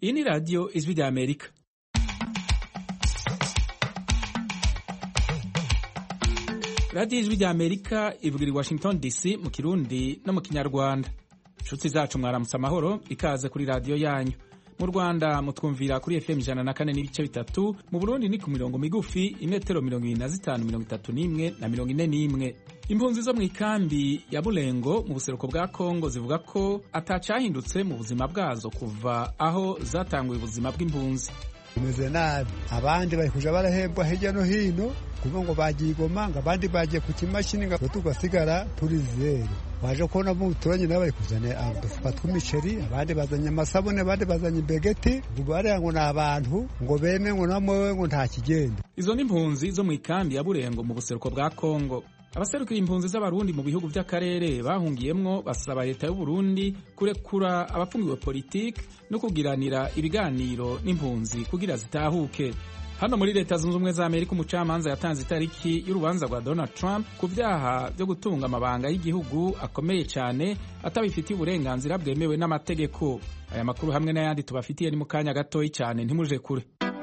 iyi ni radiyo ijwi rya amerika radiyo ijwi rya amerika ivugira i washington dc mu kirundi no mu kinyarwanda inshuti zacu mwaramutse amahoro ikaze kuri radiyo yanyu mu rwanda mutwumvira kuri fm ijana na kane n'ibice bitatu mu burundi ni ku mirongo migufi imetero mirongo ibiri na zitanu mirongo itatu n'imwe na mirongo ine n'imwe impunzi zo mu ikambi ya burengo mu buseruko bwa kongo zivuga ko atacahindutse mu buzima bwazo kuva aho zatanguye ubuzima bw'impunzi bimeze nabi abandi bari kuja barahembwa hirya no hino kuvuga ngo bagiye igoma ngo abandi bagiye ku kimashini ngo tugasigara turi zeru waje kubona mu turanyi nabo bari kuzana udufuka tw'imiceri abandi bazanye amasabune abandi bazanye imbegeti bariya ngo ni abantu ngo beme ngo namwe ngo nta kigenda izo ni impunzi zo mu ikambi ya burengo mu buseruko bwa kongo abaserukira impunzi z'abarundi mu bihugu by'akarere bahungiyemwo basaba leta y'uburundi kurekura abafungiwe politiki no kugiranira ibiganiro n'impunzi kugira zitahuke hano muri leta zunze ubumwe za amerika umucamanza yatanze itariki y'urubanza rwa donald trump ku byaha byo gutunga amabanga y'igihugu akomeye cyane atabifitiye uburenganzira bwemewe n'amategeko aya makuru hamwe n'ayandi tubafitiye ni mu kanya gatoya cyane ntimuje kure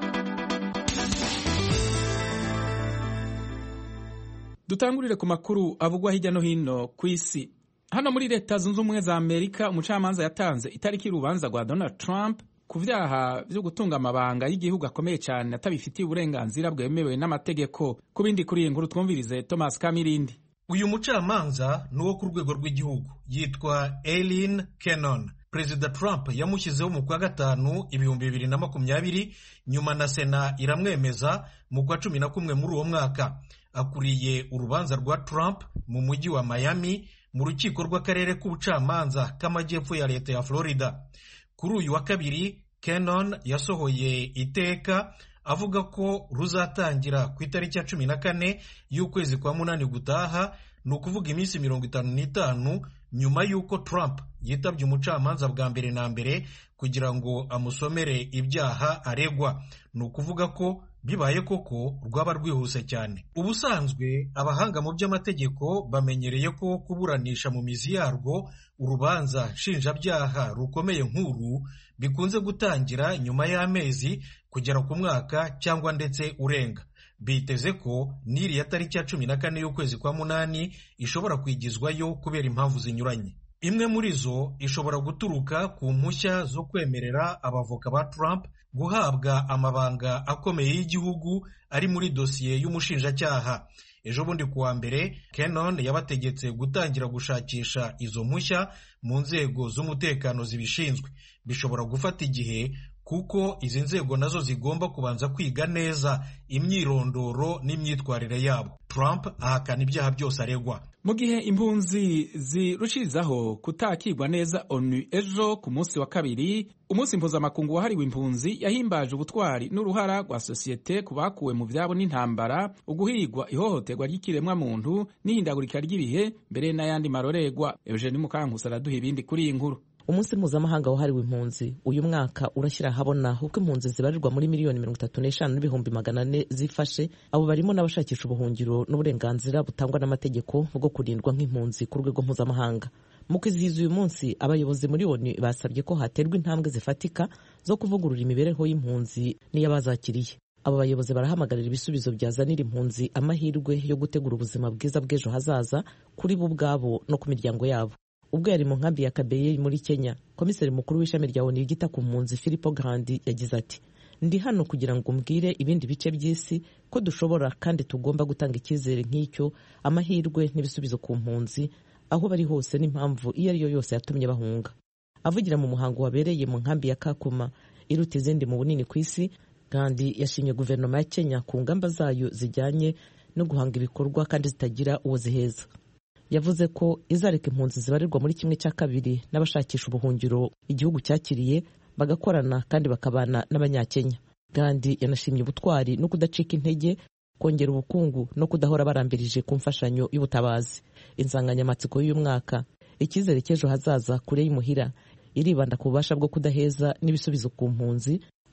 dutangurire ku makuru avugwa hirya no hino ku isi hano muri leta zunze ubumwe za amerika umucamanza yatanze itariki y'urubanza rwa donald trump ku byaha byo gutunga amabanga y'igihugu akomeye cyane atabifitiye uburenganzira bwemewe n'amategeko ku bindi kuri iyi nkuru twumvirize thomas kamirindi uyu mucamanza ni uwo ku rwego rw'igihugu yitwa eileen cannon perezida trump yamushyizeho mu kwa gatanu ibihumbi bibiri na makumyabiri nyuma na sena iramwemeza mu kwa cumi na kumwe muri uwo mwaka akuriye urubanza rwa trump mu mujyi wa miami mu rukiko rw'akarere k'ubucamanza k'amajyepfo ya leta ya florida kuri uyu wa kabiri Cannon yasohoye iteka avuga ko ruzatangira ku itariki ya cumi na kane y'ukwezi kwa munani gutaha ni ukuvuga iminsi mirongo itanu n'itanu nyuma y'uko Trump yitabye umucamanza bwa mbere na mbere kugira ngo amusomere ibyaha aregwa ni ukuvuga ko bibaye koko rwaba rwihuse cyane ubusanzwe abahanga mu by'amategeko bamenyereye ko kuburanisha mu mizi yarwo urubanza nshinjabyaha rukomeye nk'uru bikunze gutangira nyuma y'amezi kugera ku mwaka cyangwa ndetse urenga biteze ko n'iriya tariki ya cumi na kane y'ukwezi kwa munani ishobora kwigizwayo kubera impamvu zinyuranye imwe muri zo ishobora guturuka ku mpushya zo kwemerera abavoka ba Trump guhabwa amabanga akomeye y'igihugu ari muri dosiye y'umushinjacyaha ejo bundi kuwa mbere Cannon yabategetse gutangira gushakisha izo mpushya mu nzego z'umutekano zibishinzwe bishobora gufata igihe kuko izi nzego nazo zigomba kubanza kwiga neza imyirondoro n'imyitwarire yabo Trump ahakana ibyaha byose aregwa mu gihe impunzi zirushirizaho kutakirwa neza onu ejo ku munsi wa kabiri umunsi mpuzamakungu wahariwe impunzi yahimbaje ubutwari n'uruhara rwa sosiyete ku bakuwe mu byabo n'intambara uguhigwa ihohoterwa ry'ikiremwa muntu n'ihindagurika ry'ibihe mbere n'ayandi marorerwa eugene mukankusi araduha ibindi kuri iyi nkuru umunsi mpuzamahanga wahariwe impunzi uyu mwaka urashyira ahabona uko impunzi zibarirwa muri miliyoni mirongo itatu n'eshanu n'ibihumbi magana ane zifashe abo barimo n'abashakisha ubuhungiro n'uburenganzira butangwa n'amategeko bwo kurindwa nk'impunzi ku rwego mpuzamahanga mu kwizihiza uyu munsi abayobozi muri oni basabye ko haterwa intambwe zifatika zo kuvugurura imibereho y'impunzi n'iy'abazakiriye abo bayobozi barahamagarira ibisubizo byazanira impunzi amahirwe yo gutegura ubuzima bwiza bw'ejo hazaza kuri bo ubwabo no ku miryango yabo ubwo yari mu nkambi ya kabeye muri kenya komiseri mukuru w'ishami rya oni ryita ku mpunzi filipo grandi yagize ati ndi hano kugira ngo mbwire ibindi bice by'isi ko dushobora kandi tugomba gutanga icyizere nk'icyo amahirwe n'ibisubizo ku mpunzi aho bari hose n'impamvu iyo ari yo yose yatumye bahunga avugira mu muhango wabereye mu nkambi ya kakuma iruta izindi mu bunini ku isi kandi yashimye guverinoma ya kenya ku ngamba zayo zijyanye no guhanga ibikorwa kandi zitagira uwo ziheza yavuze ko izareka impunzi zibarirwa muri kimwe cya kabiri n'abashakisha ubuhungiro igihugu cyakiriye bagakorana kandi bakabana n'abanyakenya kandi yanashimye ubutwari no kudacika intege kongera ubukungu no kudahora barambirije ku mfashanyo y'ubutabazi insanganyamatsiko y'uyu mwaka icyizere cy'ejo hazaza kure y'imuhira iribanda ku bubasha bwo kudaheza n'ibisubizo ku mpunzi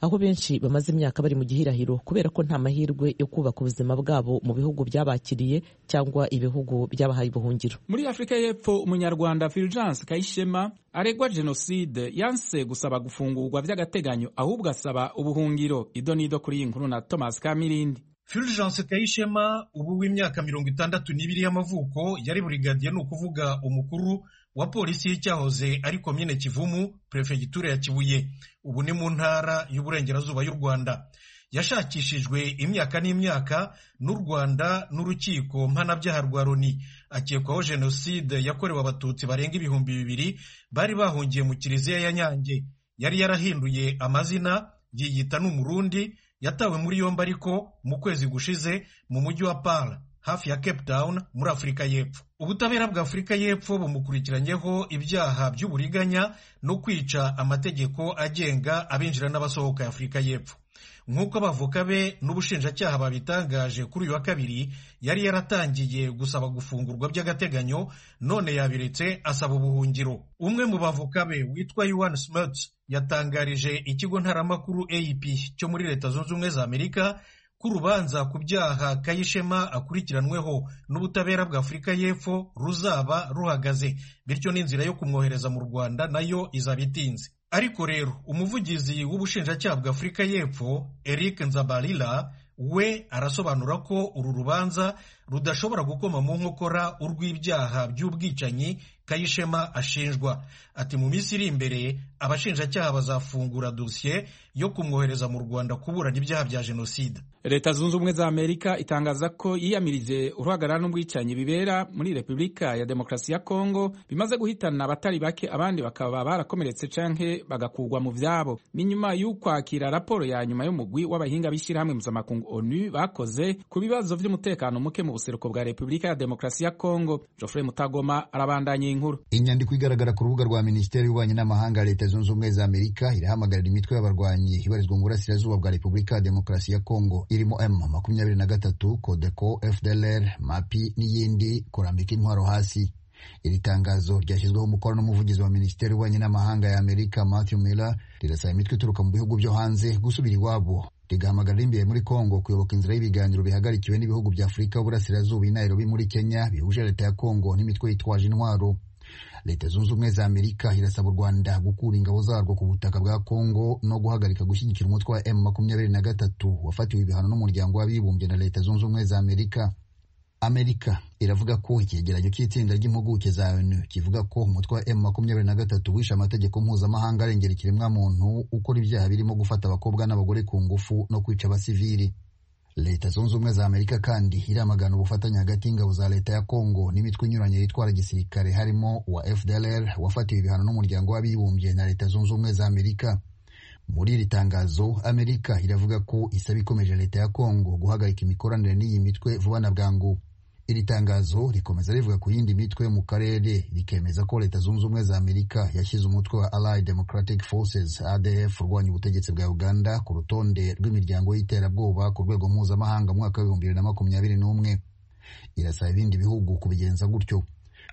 aho benshi bamaze imyaka bari mu gihirahiro kubera ko nta mahirwe yo kubaka ubuzima bwabo mu bihugu byabakiriye cyangwa ibihugu byabahaye ubuhungiro muri afurika y'epfo umunyarwanda fulgence kayishema aregwa jenoside yanse gusaba gufungurwa by'agateganyo ahubwo asaba ubuhungiro ido n'ido kuri iyi nkuru na thomas kamirindi fulgence kayishema ubu w'imyaka mirongo itandatu n'ibiri y'amavuko yari burigadiye ni ukuvuga umukuru wa polisi y'icyahoze ari komine kivumu perefegitura ya kibuye ubu ni mu ntara y'uburengerazuba y'u rwanda yashakishijwe imyaka n'imyaka n'u rwanda n'urukiko mpanabyaha rwa loni akekwaho jenoside yakorewe abatutsi barenga ibihumbi bibiri bari bahungiye mu kiliziya ya nyange yari yarahinduye amazina yiyita n'umurundi yatawe muri yombi ariko mu kwezi gushize mu mujyi wa Pala hafi ya Cape Town muri Afurika y'Epfo ubutabera bwa Afurika y'Epfo bumukurikiranyeho ibyaha by'uburiganya no kwica amategeko agenga abinjira n'abasohoka ya Afurika y'Epfo nk'uko abavoka be n'ubushinjacyaha babitangaje kuri uyu wa kabiri yari yaratangiye gusaba gufungurwa by'agateganyo none yabiretse asaba ubuhungiro umwe mu bavoka be witwa Yuan Smuts yatangarije ikigo ntaramakuru AP cyo muri leta zunze ubumwe za Amerika ko urubanza ku byaha Kayishema akurikiranweho n'ubutabera bwa Afurika y'Epfo ruzaba ruhagaze bityo n'inzira yo kumwohereza mu Rwanda nayo izaba itinze ariko rero umuvugizi w'ubushinjacyaha bwa Afurika y'Epfo Eric Nzabalila we arasobanura ko uru rubanza rudashobora gukoma mu nkokora urw'ibyaha by'ubwicanyi Kayishema ashinjwa ati mu minsi iri imbere abashinjacyaha bazafungura dosiye yo kumwohereza mu Rwanda kuburana ibyaha bya jenoside leta zunze ubumwe za amerika itangaza ko yiyamirije uruhagarara n'ubwicanyi bibera muri repubulika ya demokarasi ya kongo bimaze guhitana abatari bake abandi bakaba barakomeretse canke bagakugwa mu vyabo ni nyuma y'ukwakira raporo ya nyuma y'umugwi w'abahinga b'ishyirahamwe mpuzamakungu onu bakoze ku bibazo vy'umutekano muke mu buseruko bwa repubulika ya demokarasi ya kongo geoffrey mutagoma arabandanya inkuru inyandiko igaragara ku rubuga rwa minisiteri y'ububanyi n'amahanga ya leta zunze ubumwe za amerika irahamagarira imitwe y'abarwanyi ibarizwa mu burasirazuba bwa repubulika ya demokarasi ya kongo irimo m makumyabiri na gatatu kodeko fdlr mapi n'iyindi kurambika intwaro hasi iri tangazo ryashyizweho umukono n'umuvugizi wa minisiteri y'ububanyi n'amahanga ya amerika matthew miller rirasaba imitwe ituruka mu bihugu byo hanze gusubira iwabo rigahamagarira imbere muri kongo kuyoboka inzira y'ibiganiro bihagarikiwe n'ibihugu bya afurika y'uburasirazuba i nairobi muri kenya bihuje leta ya kongo n'imitwe yitwaje intwaro leta zunze ubumwe za amerika irasaba u rwanda gukura ingabo zarwo ku butaka bwa kongo no guhagarika gushyigikira umutwe wa m makumyabiri na gatatu wafatiwe ibihano n'umuryango w'abibumbye na leta zunze ubumwe za amerika amerika iravuga ko icyegeranyo cy'itsinda ry'impuguke za onu kivuga ko umutwe wa m makumyabiri na gatatu wishe amategeko mpuzamahanga arengera ikiremwamuntu ukora ibyaha birimo gufata abakobwa n'abagore ku ngufu no kwica abasivili leta zunze ubumwe za amerika kandi iramagana ubufatanye hagati y'ingabo za leta ya kongo n'imitwe inyuranye yitwara gisirikare harimo uwa fdlr wafatiwe ibihano n'umuryango w'abibumbye na leta zunze ubumwe za amerika muri iri tangazo amerika iravuga ko isaba ikomeje leta ya kongo guhagarika imikoranire n'iyi mitwe vuba na bwangu iri tangazo rikomeza rivuga ku yindi mitwe mu karere rikemeza ko leta zunze ubumwe za amerika yashyize umutwe wa allied democratic forces adf urwanya ubutegetsi bwa uganda ku rutonde rw'imiryango y'iterabwoba ku rwego mpuzamahanga mu mwaka w'ibihumbi bibiri na makumyabiri n'umwe irasaba ibindi bihugu kubigenza gutyo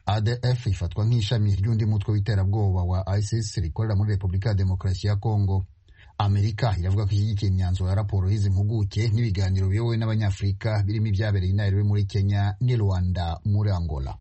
adf ifatwa nk'ishami ry'undi mutwe w'iterabwoba wa isis rikorera muri repubulika ya demokarasi ya kongo amerika iravuga ko ishyigikiye imyanzuro ya raporo y'izi mpuguke n'ibiganiro biyobowe n'abanyafurika birimo ibyabereye i nairobi muri kenya n'i rwanda muri angola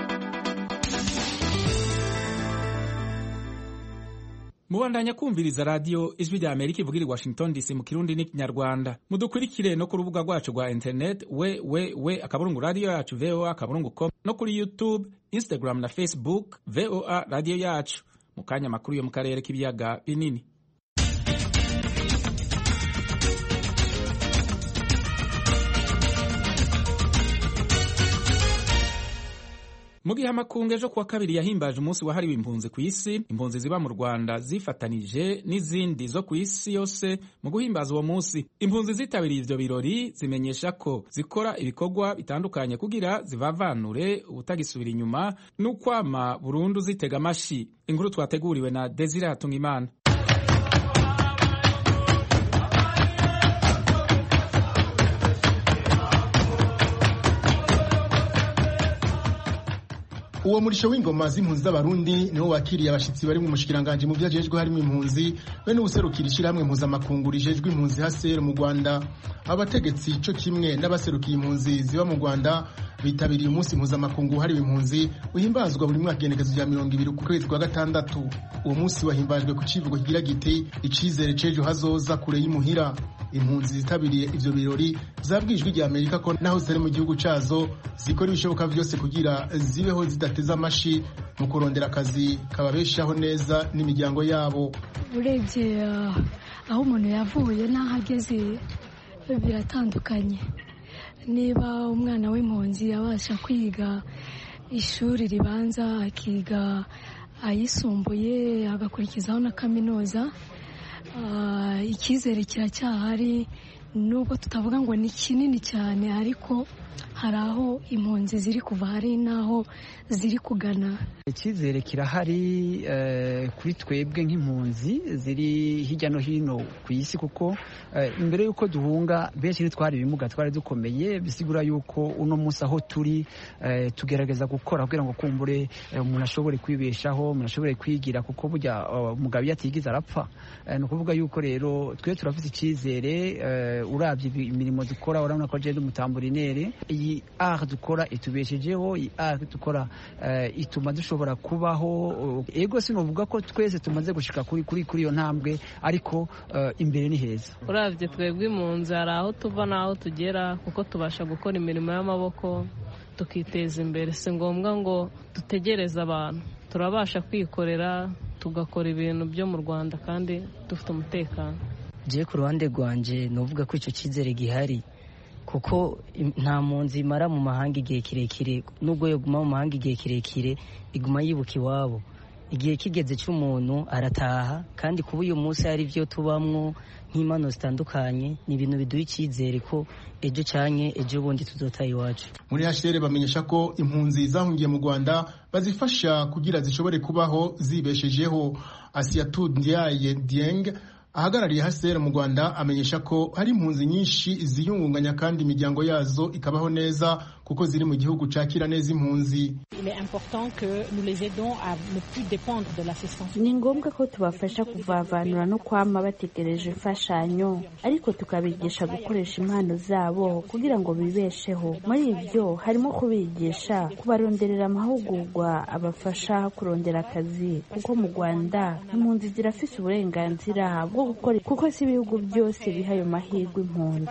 mubandanya kumviriza radiyo ijwi rya amerika ivugira i washington dc mu kirundi n'ikinyarwanda mudukurikire no ku rubuga rwacu rwa internet we we we akaburungu radiyo yacu voa akaburungu com no kuri youtube instagram na facebook voa radiyo yacu mu kanya makuru yo mu karere k'ibiyaga binini mu gihe amakungu ejo kuwa kabiri yahimbaje umunsi wahariwe impunzi ku isi impunzi ziba mu rwanda zifatanije n'izindi zo ku isi yose mu guhimbaza uwo munsi impunzi zitabiriye ivyo birori zimenyesha ko zikora ibikorwa bitandukanye kugira zivavanure ubutagisubira inyuma n'ukwama burundu zitega amashi inkuru twateguriwe na desire hatungimana uwo murisho w'ingoma z'impunzi z'abarundi niwo wakiriye abashitsi bari mu mushikiranganje mu vyajejwe harimo impunzi be n'ubuserukira ishirahamwe mpuzamakungu rijejwe impunzi haser mu rwanda abategetsi co kimwe n'abaserukiye impunzi ziba mu rwanda bitabiriye umunsi mpuzamakungu wahariwe impunzi uhimbazwa buri mwaka igenekezo rya mirongo ibiri ku kwezi kwa gatandatu uwo munsi wahimbajwe ku civugo kigira giti icizere c'ejo hazoza kure y'imuhira impunzi zitabiriye ivyo birori zabwijwe rya amerika ko naho zitari mu gihugu cazo zikora ibishoboka vyose kugira zibeho zidateze amashi mu kurondera akazi kababeshaho neza n'imiryango yabo urebye aho umuntu yavuye n'aho ageze biratandukanye niba umwana w'impunzi abasha kwiga ishuri ribanza akiga ayisumbuye agakurikizaho na kaminuza icyizere kiracyahari nubwo tutavuga ngo ni kinini cyane ariko hari aho impunzi ziri kuva hari n'aho ziri kugana icyizere kirahari kuri twebwe nk'impunzi ziri hirya no hino ku isi kuko imbere y'uko duhunga benshi ntitwari ibimuga twari dukomeye bisigura y'uko uno munsi aho turi tugerageza gukora kugira ngo kumbure umuntu ashobore kwibeshaho umuntu ashobore kwigira kuko burya umugabo iyo atigize arapfa ni ukuvuga y'uko rero twe turafite icyizere urabye imirimo dukora urabona ko agenda umutamburinere iyi art dukora itubeshejeho iyi art dukora ituma dushobora kubaho ego sinovuga ko twese tumaze gushika kuri kuri kuri iyo ntambwe ariko imbere ni heza urabye twebwe impunzi hari aho tuva n'aho tugera kuko tubasha gukora imirimo y'amaboko tukiteza imbere si ngombwa ngo dutegereze abantu turabasha kwikorera tugakora ibintu byo mu rwanda kandi dufite umutekano ngiye ku ruhande rwanjye nuvuga ko icyo cyizere gihari kuko nta mpunzi imara mu mahanga igihe kirekire nubwo yaguma mu mahanga igihe kirekire iguma yibuka iwabo igihe kigeze cy'umuntu arataha kandi kuba uyu munsi hari ibyo tubamwo nk'impano zitandukanye ni ibintu biduha icyizere ko ejo cyanye ejo bundi tuzotaha iwacu muri hashere bamenyesha ko impunzi zahungiye mu rwanda bazifasha kugira zishobore kubaho zibeshejeho asiyatu ndiaye dieng ahagarariye hasera mu rwanda amenyesha ko hari impunzi nyinshi ziyungunganya kandi imiryango yazo ikabaho neza kuko ziri mu gihugu cakira neza impunzi ni ngombwa ko tubafasha kuvavanura no kwama bategereje imfashanyo ariko tukabigisha gukoresha impano zabo kugira ngo bibesheho muri ibyo harimo kubigisha kubaronderera amahugurwa abafasha kurondera akazi kuko mu rwanda impunzi zirafise uburenganzira bwo gukora kuko si ibihugu byose biha ayo mahirwe impunzi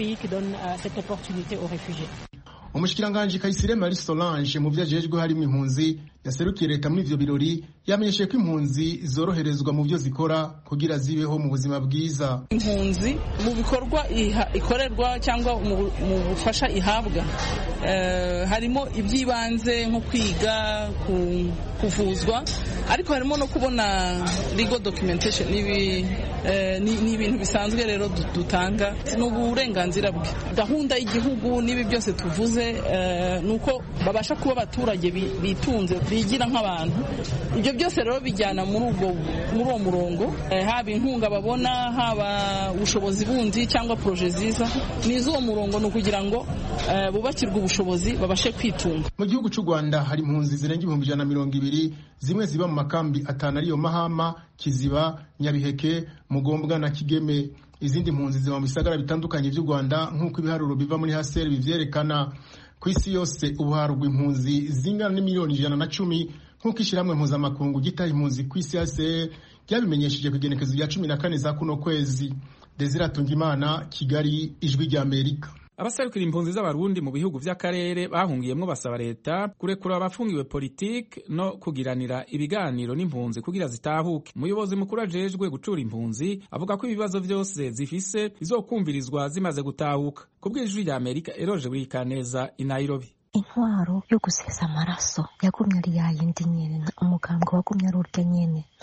umushikiranganji kayisire marie solange mu byo ajejwe harimo impunzi yaserukiye leta muri ivyo birori yamenyesheje ko impunzi zoroherezwa mu byo zikora kugira zibeho mu buzima bwiza impunzi mu bikorwa ikorerwa cyangwa mu bufasha ihabwa harimo iby'ibanze nko kwiga kuvuzwa ariko harimo no kubona legal documentation ni ibintu bisanzwe rero dutanga ni uburenganzira bwe gahunda y'igihugu n'ibi byose tuvuze ni uko babasha kuba abaturage bitunze bigira nk'abantu ibyo byose rero bijyana muri uwo murongo haba inkunga babona haba ubushobozi bundi cyangwa poroje ziza ni iz'uwo murongo ni ukugira ngo bubakirwe ubushobozi babashe kwitunga mu gihugu cy'u rwanda hari impunzi zirenga ibihumbi ijana na mirongo ibiri zimwe ziba mu makambi atanu ariyo mahama kiziba nyabiheke mugombwa na kigeme izindi mpunzi ziba mu bisagara bitandukanye by'u rwanda nk'uko ibiharuro biva muri haseri bivyerekana ku isi yose ubu harugwa impunzi zingana n'imiliyoni ijana na cumi nk'uko ishyirahamwe mpuzamakungu gitaha impunzi ku isi haseri ryabimenyesheje ku igenekezo rya cumi na kane za kuno kwezi desire atungimana kigali ijwi rya amerika abaserukira impunzi z'abarundi mu bihugu by'akarere bahungiyemo basaba leta kurekura abafungiwe politiki no kugiranira ibiganiro n'impunzi kugira zitahuke umuyobozi mukuru ajejwe gucura impunzi avuga ko ibibazo byose zifise bizokumvirizwa zimaze gutahuka ku bw'ijwi rya amerika eroje burikaneza i nairobi intwaro yo gusesa amaraso yagumye ari yayindi nyene umugambwe wagumye ari urya nyene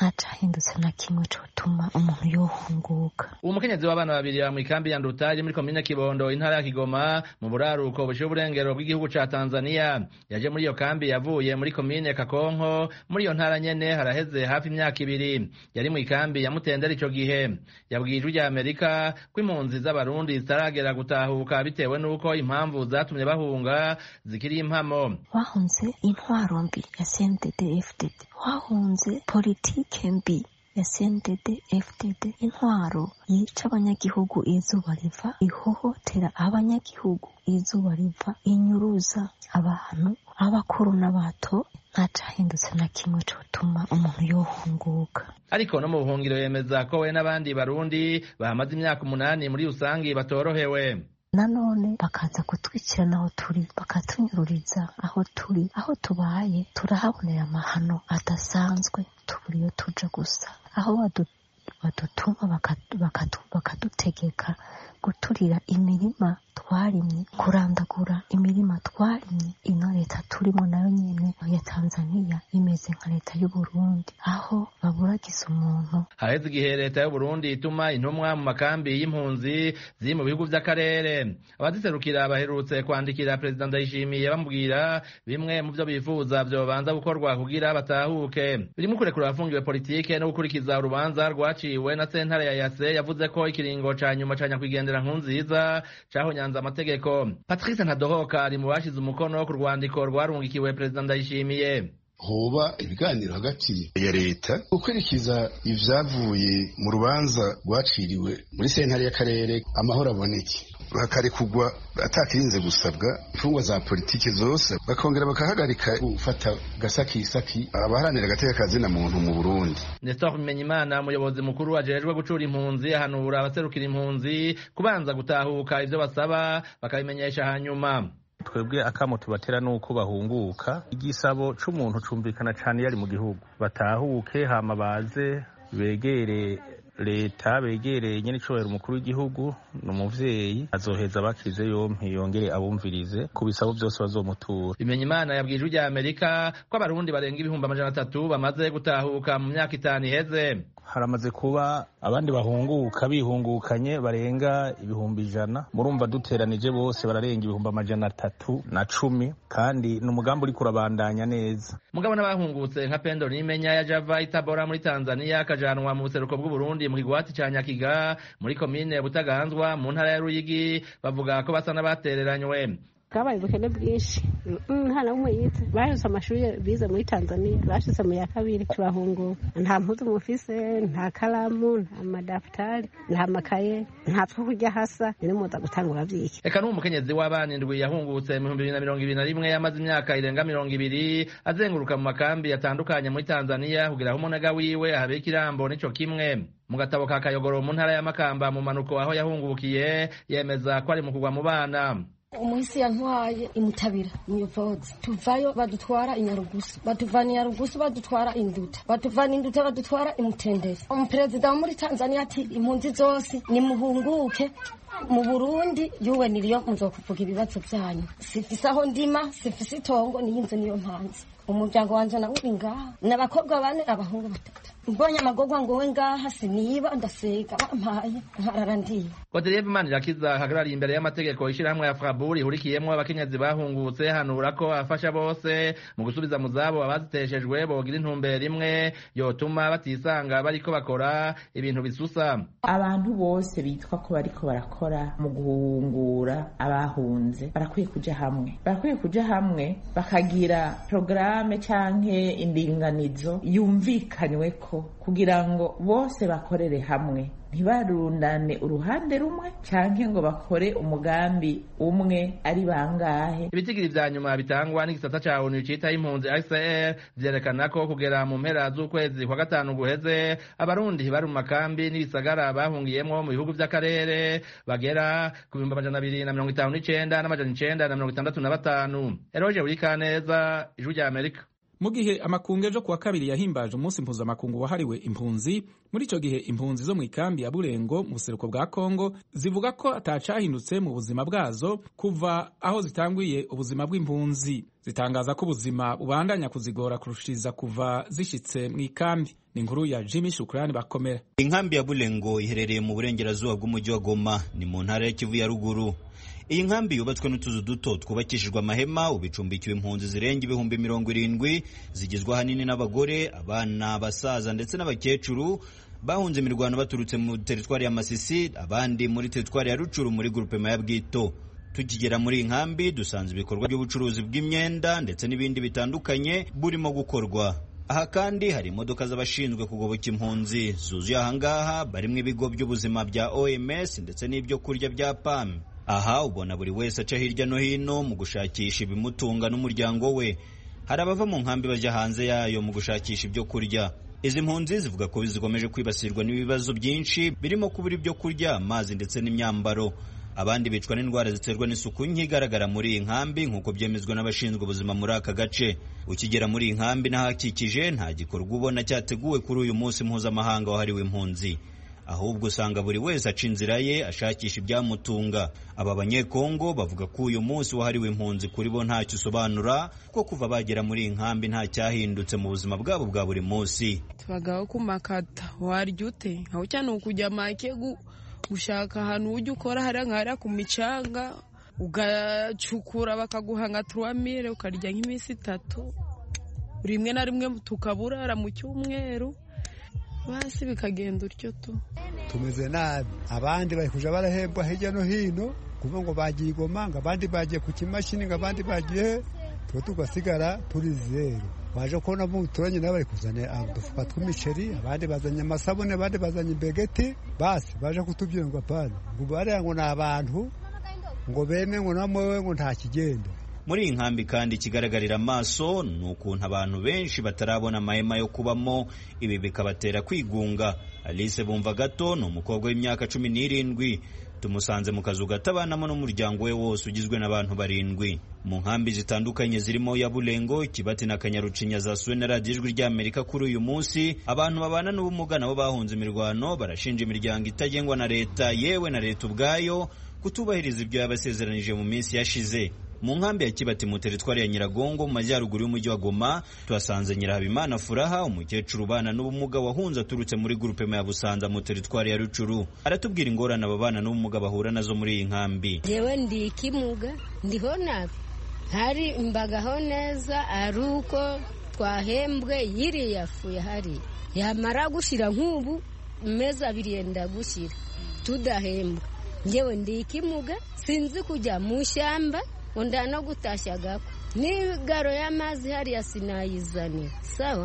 ntacahindutse na kimwe cotuma umuntu yohunguka uwo mukenyezi w'abana babiri ba mw'ikambi ya nduta iri muri komine kibondo intara ya kigoma mu buraruko bushiye uburengero bw'igihugu ca tanzania yaje muri iyo kambi yavuye muri komine kakonko muri iyo ntara nyene haraheze hafi imyaka ibiri yari mw'ikambi ya mutendera ico gihe yabwiye ijwi rya amerika ko impunzi z'abarundi zitaragera gutahuka bitewe n'uko impamvu zatumye bahunga zikiri impamo wahunze intwaro mbi ya cndd fdd wahunze politike mbi ya CNDD FDD intwaro yica abanyagihugu izuba riva ihohotera abanyagihugu izuba riva inyuruza abantu abakuru n'abato ntacahindutse na kimwe cotuma umuntu yohunguka ariko no mu buhungiro yemeza ko we n'abandi barundi bahamaze imyaka umunani muri rusangi batorohewe nanone bakaza kutwikirana aho turi bakatunyururiza aho turi aho tubaye turahabonera amahano adasanzwe tubura iyo tuja gusa aho badutuma bakadutegeka guturira imirima twarimye kurandagura imirima twarimye ino leta turimo nayo nyene ya tanzaniya imeze nka leta y'uburundi aho baburagiza umuntu haheze igihe leta y'uburundi ituma intumwa mu makambi y'impunzi ziri mu bihugu vy'akarere abaziserukira baherutse kwandikira perezida ndayishimiye bamubwira bimwe mu vyo bifuza vyobanza gukorwa kugira batahuke birimo kurekura abafungiwe politike no gukurikiza urubanza rwaciwe na sentare ya yase yavuze ko ikiringo ca nyuma ca nyakwigendera nkunziza cahonyanze amategeko patrice ntadohoka ari mu bashize umukono ku rwandiko rwarungikiwe perezida ndayishimiye hoba ibiganiro hagati ya leta gukurikiza ivyavuye mu rubanza rwaciriwe muri sentare y'akarere amahoro aboneke hakarekugwa atakirinze gusabwa imfungwa za politiki zose bakongera bakahagarika gufata gasakisaki abaharanira agateka kazina muntu mu burundi nestor bimenyimana umuyobozi mukuru ajejwe gucura impunzi ahanura abaserukira impunzi kubanza gutahuka ivyo basaba bakabimenyesha hanyuma twebwe akamo tubatera nuko bahunguka igisabo c'umuntu cumvikana cane yari mu gihugu batahuke hama baze begere leta begereye nyene icobera umukuru w'igihugu ni umuvyeyi azoheza bakize yompi yongere abumvirize ku bisabo vyose bazomutura bimenya imana yabwiye ijwi rya amerika ko abarundi barenga ibihumbi amajana atatu bamaze gutahuka mu myaka itanu iheze haramaze kuba abandi bahunguka bihungukanye barenga ibihumbi ijana murumva duteranije bose bararenga ibihumbi amajana atatu na cumi kandi ni umugambi uriko urabandanya neza mugabo n'abahungutse nka pendo nimenya ya java itabora muri tanzania akajanwa mu buseruko bw'uburundi mu kigwati ca nyakiga muri komine butaganzwa mu ntara ya ruyigi bavuga ko basa n'abatereranywe bwabaye ubukene bwinshi nta na umwe yize bahise amashuri bize muri tanzania bashize mu ya kabiri turahunguka nta mpuzu mufise nta karamu nta madafutari nta makaye nta two kurya hasa ni muza gutangura vyiki reka n'uwo mukenyezi w'abana indwi yahungutse mu bihumbi bibiri na mirongo ibiri na rimwe yamaze imyaka irenga mirongo ibiri azenguruka mu makambi atandukanye muri tanzania kugira aho umunega wiwe ahabera ikirambo n'ico kimwe mu gatabo ka kayogoro mu ntara ya makamba mu manuko aho yahungukiye yemeza ko ari mu kugwa mu bana umuhisi yantwaye imutabira umuyobozi tuvayo badutwara inyarugusu batuvana inyarugusu badutwara induta batuvana induta badutwara imutendere umuperezida wo muri tanzania ati impunzi zose nimuhunguke mu burundi yuwe niriyo muzokuvuga ibibazo byanyu sifise aho ndima sifise itongo niyo inzu niyo mpanzi umuryango wanje nawe uri ngaha ni abakobwa bane abahungu batatu mbonye amagorwa ngowe ngaha siniba ndasega bampaye nkarara ndiye Godelieve Manirakiza ahagarariye imbere y'amategeko ishirahamwe ya Fraburi ihurikiyemwo abakenyezi bahungutse hanura ko afasha bose mu gusubiza mu zabo abaziteshejwe bogira intumbero imwe yotuma batisanga bariko bakora ibintu bisusa abantu bose bitwa ko bariko barakora mu guhungura abahunze barakwiye kuja hamwe barakwiye kuja hamwe bakagira porogaramu canke indinganizo yumvikanyweko kugira ngo bose bakorere hamwe ntibarundane uruhande rumwe canke ngo bakore umugambi umwe ari bangahe ibitigiri vya nyuma bitangwa n'igisata ca onu citaho impunzi HCR vyerekana ko kugera mu mpera z'ukwezi kwa gatanu guheze abarundi bari mu makambi n'ibisagara bahungiyemwo mu bihugu vy'akarere bagera ku bihumbi amajana abiri na mirongo itanu n'icenda n'amajana icenda na mirongo itandatu na batanu eroje urikaneza ijwi rya amerika mu gihe amakungu ejo kuwa kabiri yahimbaje umunsi mpuzamakungu wahariwe impunzi muri icyo gihe impunzi zo mu ikambi ya burengo mu buseruko bwa kongo zivuga ko atacahindutse mu buzima bwazo kuva aho zitanguye ubuzima bw'impunzi zitangaza ko ubuzima bubandanya kuzigora kurushiriza kuva zishyitse mu ikambi ni inkuru ya jimmy shukurani bakomera inkambi ya burengo iherereye mu burengerazuba bw'umujyi wa goma ni mu ntara ya kivu ya ruguru iyi nkambi yubatswe n'utuzu duto twubakishijwe amahema ubu icumbikiwe impunzi zirenga ibihumbi mirongo irindwi zigizwe ahanini n'abagore abana abasaza ndetse n'abakecuru bahunze imirwano baturutse mu teritwari ya masisi abandi muri teritwari ya rucuru muri gurupema ya bwito tukigera muri iyi nkambi dusanze ibikorwa by'ubucuruzi bw'imyenda ndetse n'ibindi bitandukanye burimo gukorwa aha kandi hari imodoka z'abashinzwe kugoboka impunzi zuzuye ahangaha barimo ibigo by'ubuzima bya oms ndetse n'ibyo kurya bya pam aha ubona buri wese aca hirya no hino mu gushakisha ibimutunga n'umuryango we hari abava mu nkambi bajya hanze yayo mu gushakisha ibyo kurya izi mpunzi zivuga ko zikomeje kwibasirwa n'ibibazo byinshi birimo kubura ibyo kurya amazi ndetse n'imyambaro abandi bicwa n'indwara ziterwa n'isuku nke igaragara muri iyi nkambi nk'uko byemezwa n'abashinzwe ubuzima muri aka gace ukigera muri iyi nkambi n'ahakikije nta gikorwa ubona cyateguwe kuri uyu munsi mpuzamahanga wahariwe impunzi ahubwo usanga buri wese aca inzira ye ashakisha ibyamutunga aba banyekongo bavuga ko uyu munsi wahariwe impunzi kuri bo ntacyo usobanura ko kuva bagera muri iyi nkambi nta cyahindutse mu buzima bwabo bwa buri munsi tubagaho ku makata warya ute aho cyane ukujya make gushaka ahantu ujya ukora hariya nkahariya ku micanga ugacukura bakaguha nka turuwamire ukarya nk'iminsi itatu rimwe na rimwe tukaburara mu cyumweru basi bikagenda utyo tu tumeze nabi abandi bari kuja barahembwa hirya no hino kuvuga ngo bagiye igoma ngo abandi bagiye ku kimashini ngo abandi bagiye tuba tugasigara turi zeru baje kubona mu buturanyi nabo bari kuzana udufuka tw'imiceri abandi bazanye amasabune abandi bazanye imbegeti basi baje kutubwira ngo apana ngo bariya ngo ni abantu ngo beme ngo namowe ngo nta kigenda muri iyi nkambi kandi ikigaragarira amaso ni ukuntu abantu benshi batarabona amahema yo kubamo ibi bikabatera kwigunga alice bumva gato ni umukobwa w'imyaka cumi n'irindwi tumusanze mu kazu gato abanamo n'umuryango we wose ugizwe n'abantu barindwi mu nkambi zitandukanye zirimo ya burengo kibati na kanyarucinya zasuwe na radiyo ijwi ry'amerika kuri uyu munsi abantu babana n'ubumuga nabo bahunze imirwano barashinja imiryango itagengwa na leta yewe na leta ubwayo kutubahiriza ibyo yabasezeranije mu minsi yashize mu nkambi ya kibati mu teritwari ya nyiragongo mu majyaruguru y'umujyi wa goma tuhasanze nyirahabimana furaha umukecuru ubana n'ubumuga wahunze aturutse muri gurupema ya busanza mu teritwari ya rucuru aratubwira ingorane ababana n'ubumuga bahura nazo muri iyi nkambi jewe ndi ikimuga ndiho nabi hari mbagaho neza ari uko twahembwe yiriya yafuye hari yamara gushira nk'ubu amezi abiri yenda gushira tudahembwa ngewe ndi ikimuga sinzi kujya mu ishyamba unda no gutashya gako n'igaro y'amazi hariya sinayizanira sawa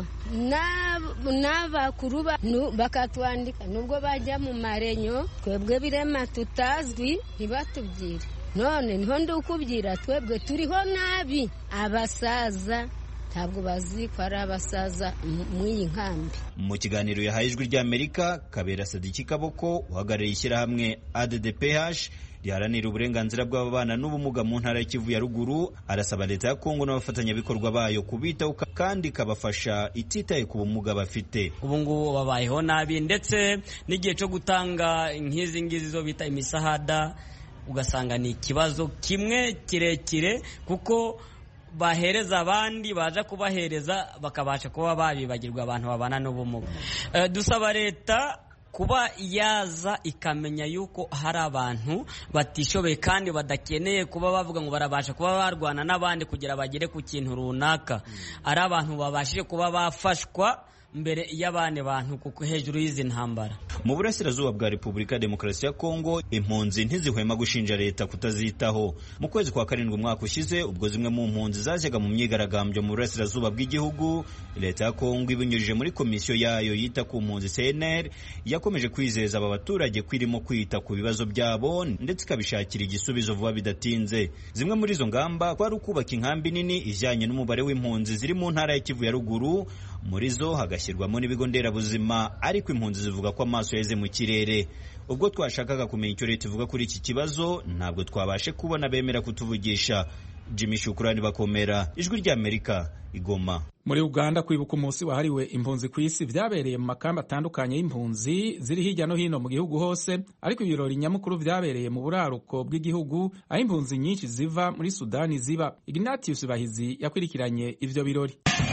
n'abakuru bakatwandika nubwo bajya mu marenyo twebwe birema tutazwi ntibatubwire none niho ndukubwira twebwe turiho nabi abasaza ntabwo bazi ko ari abasaza mu iyi nkambi mu kiganiro yahaye ijwi ry'amerika kabera sadiki kaboko uhagarariye ishyirahamwe addph riharanira uburenganzira bw'ababana n'ubumuga mu ntara y'Kivu ya ruguru arasaba leta ya Kongo n'abafatanyabikorwa bayo kubitaho kandi ikabafasha ititaye ku bumuga bafite ubu ngubu babayeho nabi ndetse n'igihe cyo gutanga nk'izi ngizi zo bita imisahada ugasanga ni ikibazo kimwe kirekire kuko bahereza abandi baza kubahereza bakabasha kuba babibagirwa abantu babana n'ubumuga dusaba leta kuba yaza ikamenya yuko hari abantu batishoboye kandi badakeneye kuba bavuga ngo barabasha kuba barwana n'abandi kugira bagere ku kintu runaka ari abantu babashije kuba bafashwa mbere y'abandi bantu kuko hejuru y'izi ntambara mu burasirazuba bwa repubulika ya demokarasi ya kongo impunzi ntizihwema gushinja leta kutazitaho mu kwezi kwa karindwi umwaka ushize ubwo zimwe mu mpunzi zajyaga mu myigaragambyo mu burasirazuba bw'igihugu leta ya kongo ibinyujije muri komisiyo yayo yita ku mpunzi cnr yakomeje kwizeza aba baturage ko irimo kwita ku bibazo byabo ndetse ikabishakira igisubizo vuba bidatinze zimwe muri izo ngamba kwari ukubaka inkambi nini ijyanye n'umubare w'impunzi ziri mu ntara ya kivu ya ruguru muri zo hagashyirwamo n'ibigo nderabuzima ariko impunzi zivuga ko amaso yaheze mu kirere ubwo twashakaga kumenya icyo leta ivuga kuri iki kibazo ntabwo twabashe kubona bemera kutuvugisha jimmy shukurani bakomera ijwi ry'amerika igoma muri uganda kwibuka umunsi wahariwe impunzi ku isi vyabereye mu makamba atandukanye y'impunzi ziri hirya no hino mu gihugu hose ariko ibirori nyamukuru vyabereye mu buraruko bw'igihugu aho impunzi nyinshi ziva muri sudani ziba ignatius bahizi yakurikiranye ivyo birori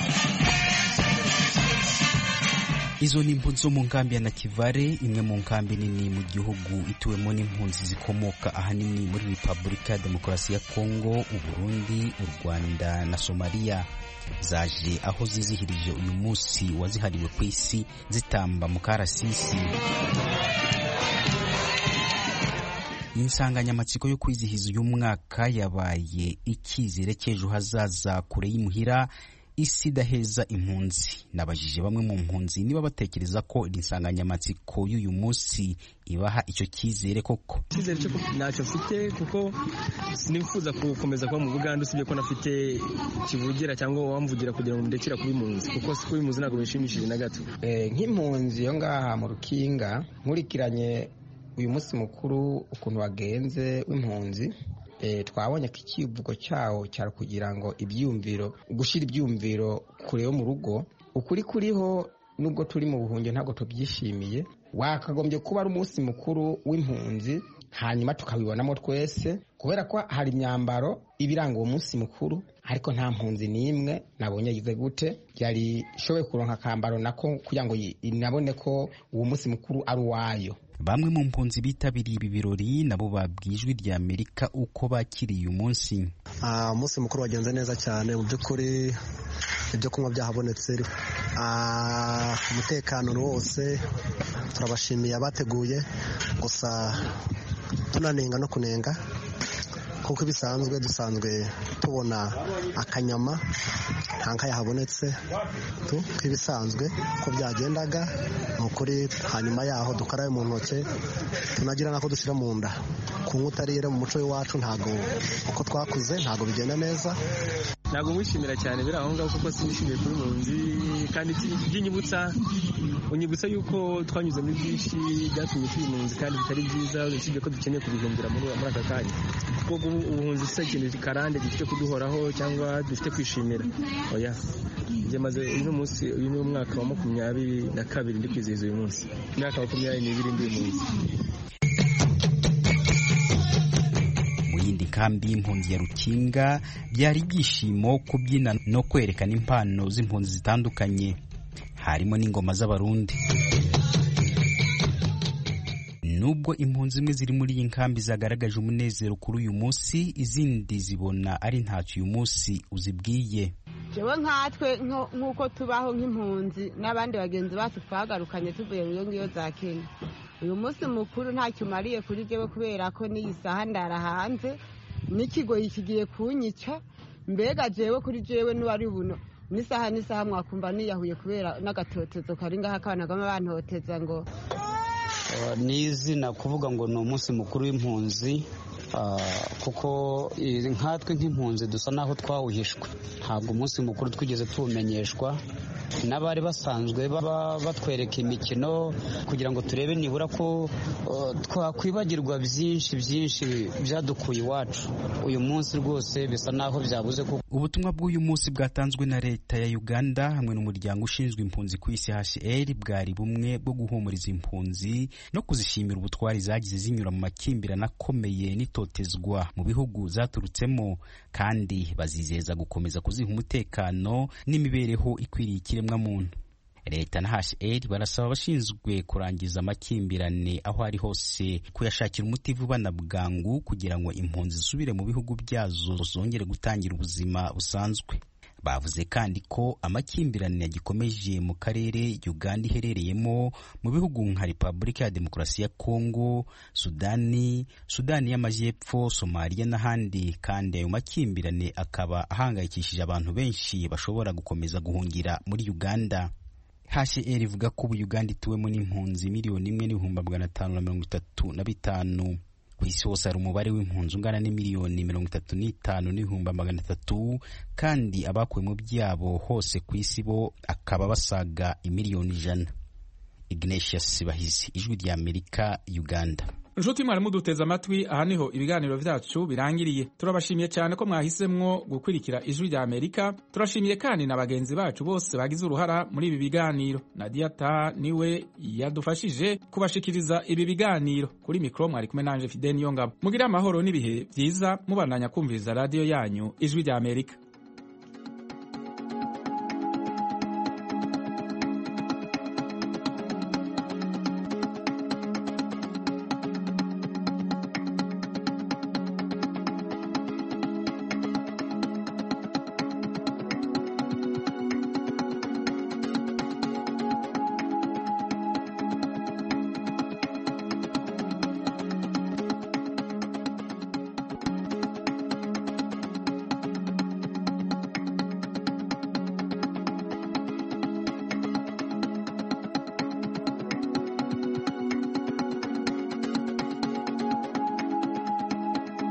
izo ni impunzi zo mu nkambi ya nakivale imwe mu nkambi nini mu gihugu ituwemo n'impunzi zikomoka ahanini muri repubulika ya demokarasi ya kongo uburundi u rwanda na somaliya zaje aho zizihirije uyu munsi wazihariwe ku isi zitamba mu karasisi insanganyamatsiko yo kwizihiza uyu mwaka yabaye icyizere cy'ejo hazaza kure y'imuhira isi idaheza impunzi nabajije bamwe mu mpunzi niba batekereza ko iri nsanganyamatsiko y'uyu munsi ibaha icyo cyizere koko icyizere cyo ntacyo mfite kuko sinifuza gukomeza kuba mu buganda usibye ko nafite kivugira cyangwa uwamvugira kugira ngo ndekera kuba impunzi kuko si kuba impunzi ntabwo bishimishije na gato nk'impunzi yo ngaha mu rukinga nkurikiranye uyu munsi mukuru ukuntu wagenze w'impunzi twabonye ko ikivugo cyawo cyari kugira ngo ibyiyumviro gushyira ibyiyumviro kure yo mu rugo ukuri kuriho nubwo turi mu buhungiro ntabwo tubyishimiye wakagombye kuba ari umunsi mukuru w'impunzi hanyuma tukabibonamo twese kubera ko hari imyambaro ibiranga uwo munsi mukuru ariko nta mpunzi n'imwe nabonye yize gute yari ishoboye kuronka akambaro nako kugira ngo inabone ko uwo munsi mukuru ari uwayo bamwe mu mpunzi bitabiriye ibi birori nabo babwiye ijwi rya amerika uko bakiriye uyu munsi umunsi mukuru wagenze neza cyane mu by'ukuri ibyo kunywa byahabonetse umutekano ni wose turabashimiye abateguye gusa tunanenga no kunenga kuko ibisanzwe dusanzwe tubona akanyama nta nka yahabonetse nk'ibisanzwe ko byagendaga ni ukuri hanyuma yaho dukarabe mu ntoki tunagira n'ako dushyira mu nda kunywa utarire mu muco w'iwacu ntabwo uko twakuze ntabwo bigenda neza ntabwo mwishimira cyane biri aho ngaho kuko sinishimiye kuri munzi kandi by'inyibutsa unyibutsa yuko twanyuze muri byinshi byatumye turi impunzi kandi bitari byiza usibye ko dukeneye kubihumbira muri aka kanya kuko ubuhunzi si ikintu karande gifite kuduhoraho cyangwa dufite kwishimira oya njye maze uyu munsi uyu ni umwaka wa makumyabiri na kabiri ndi kwizihiza uyu munsi imyaka makumyabiri n'ibiri ndi impunzi mu yindi kambi y'impunzi ya rukinga byari ibyishimo kubyina no kwerekana impano z'impunzi zitandukanye harimo n'ingoma z'abarundi nubwo impunzi zimwe ziri muri iyi nkambi zagaragaje umunezero kuri uyu munsi izindi zibona ari ntacyo uyu munsi uzibwiye jewe nkatwe nk'uko tubaho nk'impunzi n'abandi bagenzi bacu twagarukanye tuvuye mu iyo ngiyo za kenya uyu munsi mukuru ntacyo umariye kuri jewe kubera ko n'iyi saha ndara hanze n'ikigoyi kigiye kunyica mbega jewe kuri jewe n'uwari buno n'isaha n'isaha mwakumva niyahuye kubera n'agatotezo kari ngaho akana gama bantoteza ngo ni izina kuvuga ngo ni umunsi mukuru w'impunzi kuko nkatwe nk'impunzi dusa n'aho twawuhishwe ntabwo umunsi mukuru twigeze tuwumenyeshwa n'abari basanzwe baba batwereka imikino kugira ngo turebe nibura ko twakwibagirwa byinshi byinshi byadukuye iwacu uyu munsi rwose bisa n'aho byabuze kuko ubutumwa bw'uyu munsi bwatanzwe na leta ya uganda hamwe n'umuryango ushinzwe impunzi ku isi hcr bwari bumwe bwo guhumuriza impunzi no kuzishimira ubutwari zagize zinyura mu makimbirane akomeye n'itotezwa mu bihugu zaturutsemo kandi bazizeza gukomeza kuziha umutekano n'imibereho ikwiriye ikiremwamuntu leta na hcr barasaba abashinzwe kurangiza amakimbirane aho ari hose kuyashakira umuti vuba na bwangu kugira ngo impunzi zisubire mu bihugu byazo zongere gutangira ubuzima busanzwe bavuze kandi ko amakimbirane yagikomeje mu karere uganda iherereyemo mu bihugu nka repubulika ya demokarasi ya kongo sudani sudani y'amajyepfo somaliya n'ahandi kandi ayo makimbirane akaba ahangayikishije abantu benshi bashobora gukomeza guhungira muri uganda hcr ivuga ko ubu uganda ituwemo n'impunzi miliyoni imwe n'ibihumbi magana atanu na mirongo itatu na bitanu ku isi hose hari umubare w'impunzi ungana n'imiliyoni mirongo itatu n'itanu n'ibihumbi magana atatu kandi abakuwe mu byabo hose ku isi bo akaba basaga imiliyoni ijana ignatius bahizi ijwi rya amerika uganda inshuti mwari muduteze amatwi aha niho ibiganiro vyacu birangiriye turabashimiye cyane ko mwahisemwo gukurikira ijwi rya amerika turashimiye kandi na bagenzi bacu bose bagize uruhara muri ibi biganiro nadia ta niwe yadufashije kubashikiriza ibi biganiro kuri mikro mwari kumwe nanje fideni yongabo mugire amahoro n'ibihe vyiza mubandanya kumviriza radiyo yanyu ijwi rya amerika